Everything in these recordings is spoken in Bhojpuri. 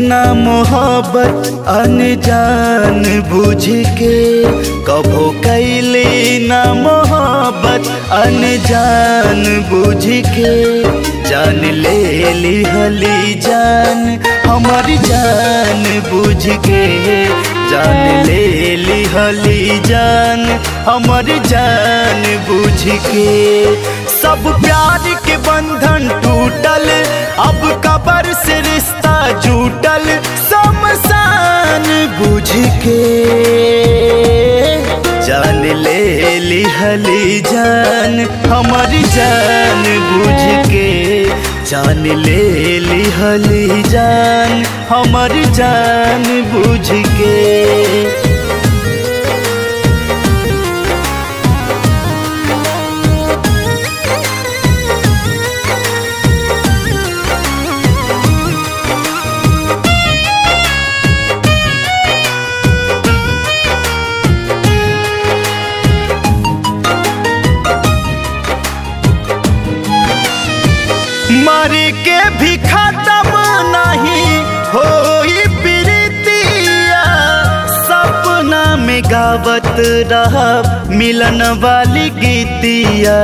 ना मोहब्बत अनजान बुझ के कभो कैली ना मोहब्बत अनजान बुझ के जान ले ली हली जान हमारी जान बुझ के जान ले ली हली जान हमारी जान बुझ के सब प्यार के बंधन टूटल अब कबर से रिश्ता जुटल समसान बुझ के जान ले ली हली जान हमारी जान बुझ के जान ले ली हली जान हमारी जान बुझ के मर के भी खत्म नहीं हो प्रीतिया सपना में गावत रहा मिलन वाली गीतिया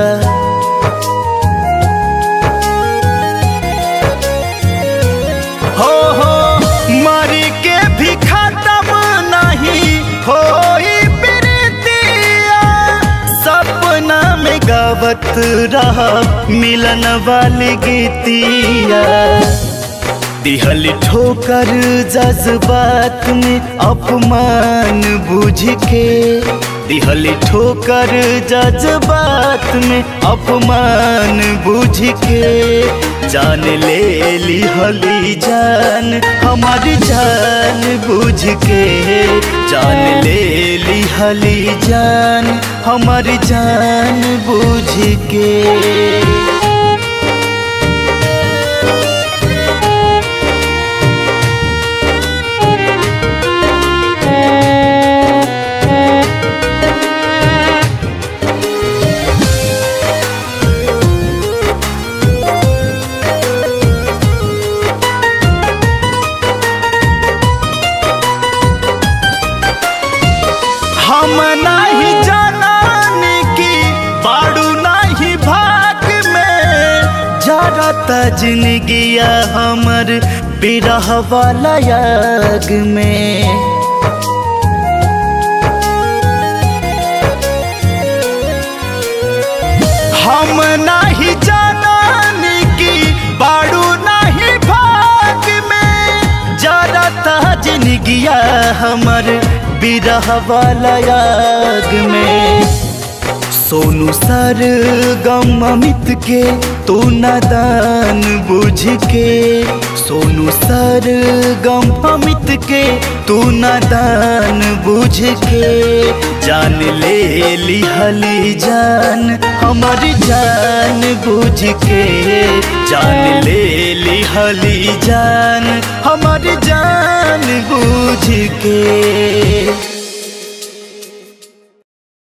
हो हो मर के भी खत्म नहीं हो प्रीतिया सपना में गावत रहा मिलन वाली गीतिया दिहल ठोकर जज्बात में अपमान बुझ के दिहल ठोकर जज्बात में अपमान बुझ के जान ले ली हली जान हमारी जान बुझ के जान ले ली हली जान हमारी जान बुझ के हम नहीं जानन की बाड़ू नहीं भाग में जरता जिंदगिया हमर बिरह वाला याग में हम नहीं जानन की बाड़ू नहीं भाग में जरता जिंदगिया हमर बिरह वाला याग में सोनू सर गम अमित के तू नादान बुझ के सोनू सर गम अमित के तू नादान बुझ के जान ले ली हली जान हमारी जान बुझ के जान ले ली हली जान हमारी जान बुझ के